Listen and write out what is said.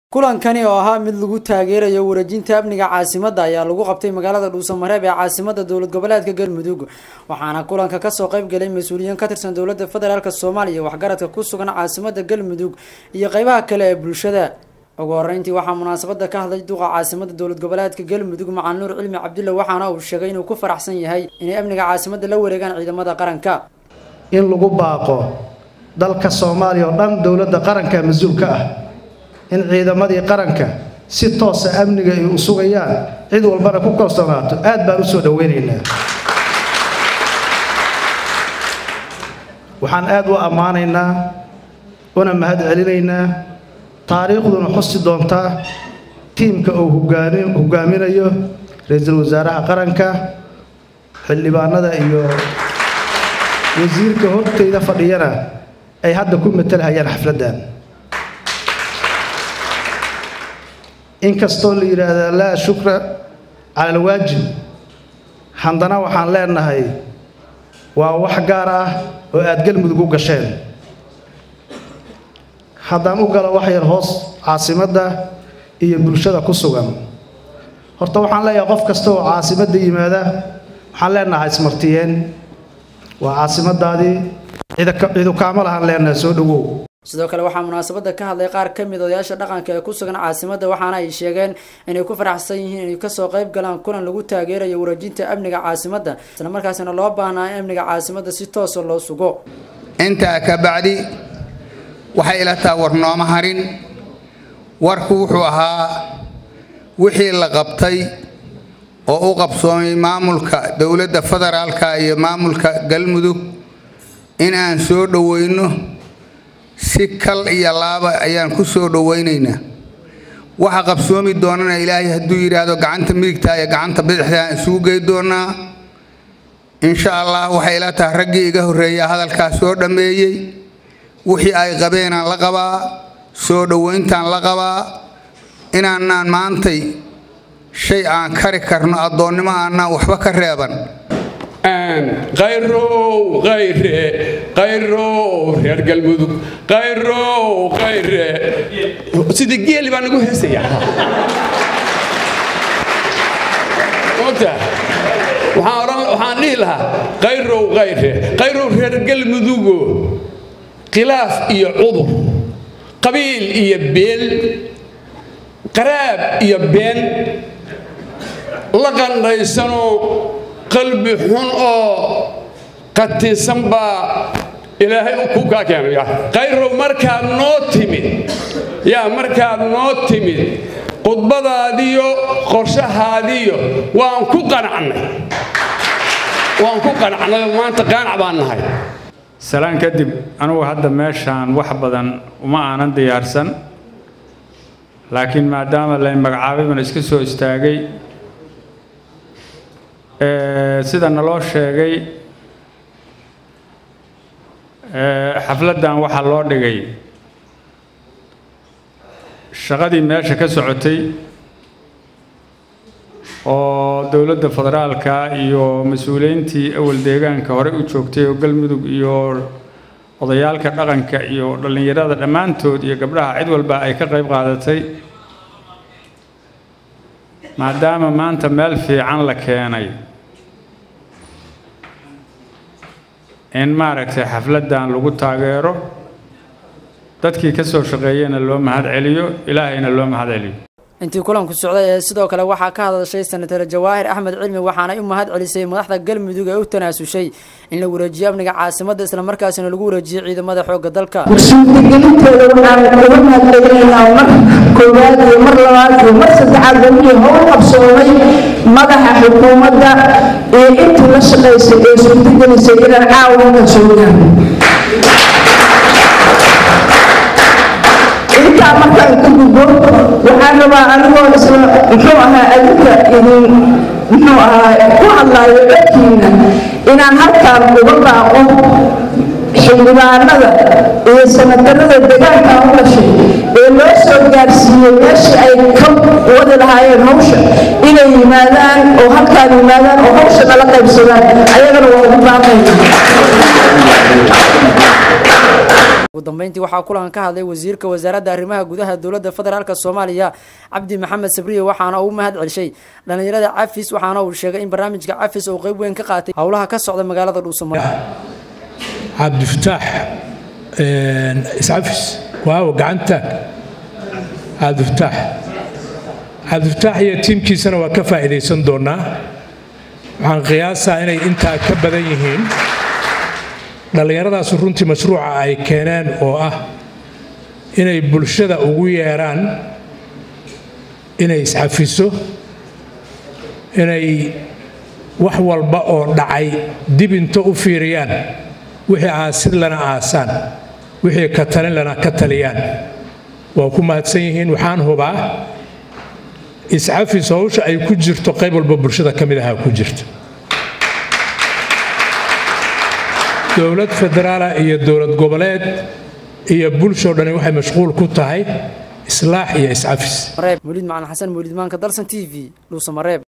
kulankani oo ahaa mid lagu taageerayo wareejinta amniga caasimadda ayaa lagu qabtay magaalada dhuusamareeb ee caasimada dowlad goboleedka galmudug waxaana kulanka kasoo qayb galay mas-uuliyiin ka tirsan dowlada federaalk soomaaliya waxgaradka ku sugan caasimada galmudug iyo qeybaha kale ee bulshada ugu horeyntii waxaa munaasabada ka hadlay duqa caasimada dowlad goboleedka galmudug macal nuur cilmi cabdulle waxaana uu sheegay inuu ku faraxsan yahay inay amniga caasimada la wareegaan ciidamada qaranka in lagu baaqo dalka soomaaliya oo dhan dowladda qaranka mas-uulka ah in ciidamadii qaranka si toosa amniga ay u sugayaan cid walbana ku kalsoonaato aad baan u soo dhoweynaynaa waxaan aad u ammaanaynaa una mahad celinaynaa taariikhduna xusi doontaa tiimka uu hogaaminayo ra-iisul wasaaraha qaranka xildhibaanada iyo wasiirka hortayda fadhiyana ay hadda ku matalhayaan xafladdan inkastoo la yidhaahdaa laa shukra cala alwaajib haddana waxaan leenahay waa wax gaar ah oo aad galmudug u gasheen haddaan u galo wax yar hoos caasimadda iyo bulshada ku sugan horta waxaan leeyahay qof kasta oo caasimadda yimaada waxaan leenahay ismartiyeen waa caasimadaadii cidu kaama lahaan leenahay soo dhowow sidoo kale waxaa munaasabada ka hadlay qaar ka mid odayaasha dhaqanka ee ku sugan caasimada waxaana ay sheegeen inay ku faraxsan yihiin inay kasoo qayb galaan kulan lagu taageerayo wareejinta amniga caasimada isla markaasina loo baahnaa in amniga caasimada si toosa loo sugo intaa ka bacdi waxay ila taha war nooma harin warku wuxuu ahaa wixii la qabtay oo u qabsoomay maamulka dowladda federaalka iyo maamulka galmudug in aan soo dhoweyno si kal iyo laaba ayaan ku soo dhowaynaynaa waxa qabsoomi doonana ilaahay hadduu yidhaahdo gacanta midigta iyo gacanta bidixdaa isugu gey doonaa insha allah waxay ila tahay raggii iga horreeya hadalkaas soo dhammeeyey wixii ay qabeenaan la qabaa soo dhowayntaan la qabaa inaanaan maantay shay aan kari karno addoonnimo aanaan waxba ka reeban qayrow qayre qayrow reer galmudug qayrow qayre sidii geeli baa nagu heesaya ogta waxaan dhihi lahaa qayrow qayre qayrow reer galmudugo khilaaf iyo cudur qabiil iyo beel qaraab iyo been la qandhaysanoo qalbi xun oo qatisan baa ilaahay ku kaa keenaya qayrow markaad noo timid yaa markaad noo timid khudbadaadiyo qorshahaadiyo waan ku qanacnay waan ku qanacnay maanta qaanac baan nahay salaan kadib anugu hadda meeshaan wax badan uma aanan diyaarsan laakiin maadaama lay magacaabay baan iska soo istaagay sida naloo sheegay xafladdan waxaa loo dhigay shaqadii meesha ka socotay oo dowladda federaalka iyo mas-uuliyiintii awal deegaanka hore u joogtay oo galmudug iyo odayaalka dhaqanka iyo dhallinyarada dhammaantood iyo gabdhaha cid walba ay ka qayb qaadatay maadaama maanta meel fiican la keenay in maaragtay xafladdan lagu taageero dadkii ka soo shaqeeyena loo mahad celiyo ilaahayna loo mahad celiyo intii kulanku socday ee sidoo kale waxaa ka hadashay senatar jawaahir axmed cilmi waxaanay u mahad celisay madaxda galmudug ee u tanaasushay in la wareejiyo amniga caasimadda islamarkaasina lagu wareejiyo ciidamada xoogga dalka suurtagelintooda waxaan uga mahadcelinaynaa mar koowaad iyo mar labaad iyo mar saddexaad wixii howl qabsoomay madaxa xukuumadda iyo intii la shaqaysay ee suurtagelisay inaan caawinka joogaan intaa markaan ka gudbo waxaan rabaa anigoo isla muxuu ahaa adinka idin muxuu ahaa ku hadlaayo codkiina inaan halkaan uga baaqo xildhibaanada iyo sanadarada deegaankan u dhashay ee loo soo gaarsiiyey meeshii ay ka wadi lahaayeen hawsha inay yimaadaan oo halkaan yimaadaan oo hawsha nala qaybsadaan ayagana waa ugu baaqayna ugu dambeyntii waxaa kulanka ka hadlay wasiirka wasaaradda arrimaha gudaha dowladda federaalk soomaaliya cabdi maxamed sabriye waxaana uu mahad celshay dhallinyarada cafis waxaana uu sheegay in barnaamijka cafis uu qeyb weyn ka qaatay howlaha ka socda magaalada dhuusamare cabdifataax iscafis waaw gacantaag cabdifataax cabdifataax iyo tiimkiisana waa ka faa'iidaysan doonaa waxaan qiyaasaa inay intaa ka badan yihiin dhallinyaradaas runtii mashruuca ay keeneen oo ah inay bulshada ugu yeeraan inay iscafiso inay wax walba oo dhacay dib into u fiiriyaan wixii aasid lana aasaan wixii ka talin lana ka taliyaan waa ku mahadsan yihiin waxaan hubaa iscafis howsha ay ku jirto qayb walba bulshada ka mid ahaa ku jirta dowlad federaala iyo dowlad goboleed iyo bulshoo dhani waxay mashquul ku tahay islaax iyo iscafis mawlid macalin xasan mawlid maanka dalsan t v dhuusamareeb